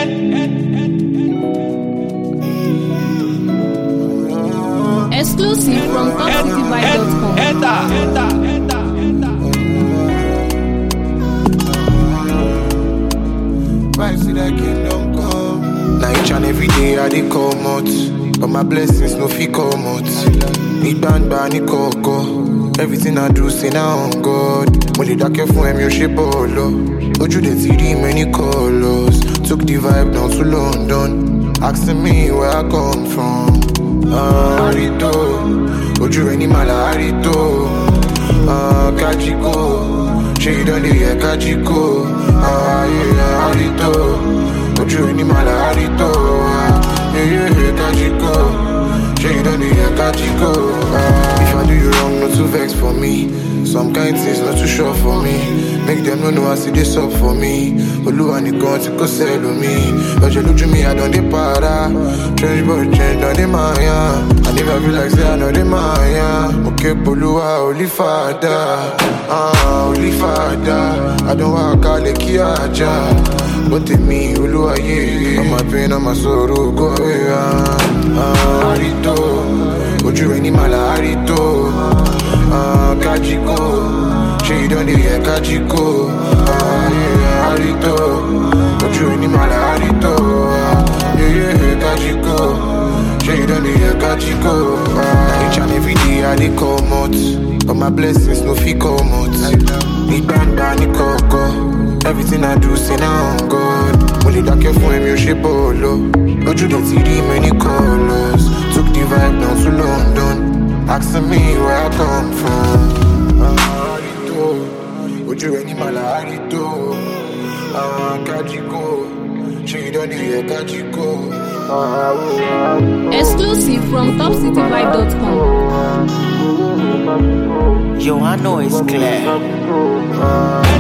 Exclusive from topcityvibe.com. Vibes to that kingdom come. Now each and every day I dey come out, but my blessings no fit come out. Ní gbangba ní kọ̀ọ̀kọ̀, everything I do say na on God. Mo lè dákẹ́ fún ẹ̀mí ó ṣe bọ́ọ̀lọ́. Ojú dẹ̀ ti rí many colours. Took the vibe down to London, asking me where I come from. Ah, Arito, ojú rẹ̀ ní màlá Arito. Ah, Kajiko, ṣé ìdánlé yẹ Kajiko? Ah, yeah, Arito, ojú rẹ̀ ní màlá Arito. Ah, yeah, yeah, Kajiko, ṣé ìdánlé yẹ Kajiko? Ah, if I do you wrong, no too vex for me. Some kind things not too sure for me. Make them no know I see this up for me. Olúwa nìkan tí kò sẹ́lò mi. Lọ́jọ́ lójú mi, I don dey para. Change boy change, don dey maya. I never feel like say I no dey maya. Mo ké polúwa, olí fàdà. Ah, olí fàdà. I don wá kalẹ̀ kí ajá. Bó tèmi, olúwa yé. All my pain, all my sorrow, go away. Ah, ah, Arito, ojú rẹ̀ ní màlá Arito. Ah, Kajiko, ṣé ìdánlé yẹ Kajiko? Ah, yeah, Arito, ojú rẹ̀ ní màlá Arito. Ah, yeah, yeah, Kajiko, ṣé ìdánlé yẹ Kajiko? Ah, each and every day I dey come out, but my blessings no fit come out. Ní gbangba ní kọ̀ọ̀kọ̀, everything I do say na on God. Mo lè dákẹ́ fún ẹ̀mí ó ṣe bọ́ọ̀lọ́. Ojú dẹ̀ ti rí many colours. Took the vibe down to London. Asking me where I come from. Ah, Arito, ojú rẹ̀ ní màlá Arito. Ah, Kajiko, ṣé ìdánlé yẹ Kajiko? Ah, oh, ah. Exclusive from topcityvibe.com. Yo, I know it's clear. Ah,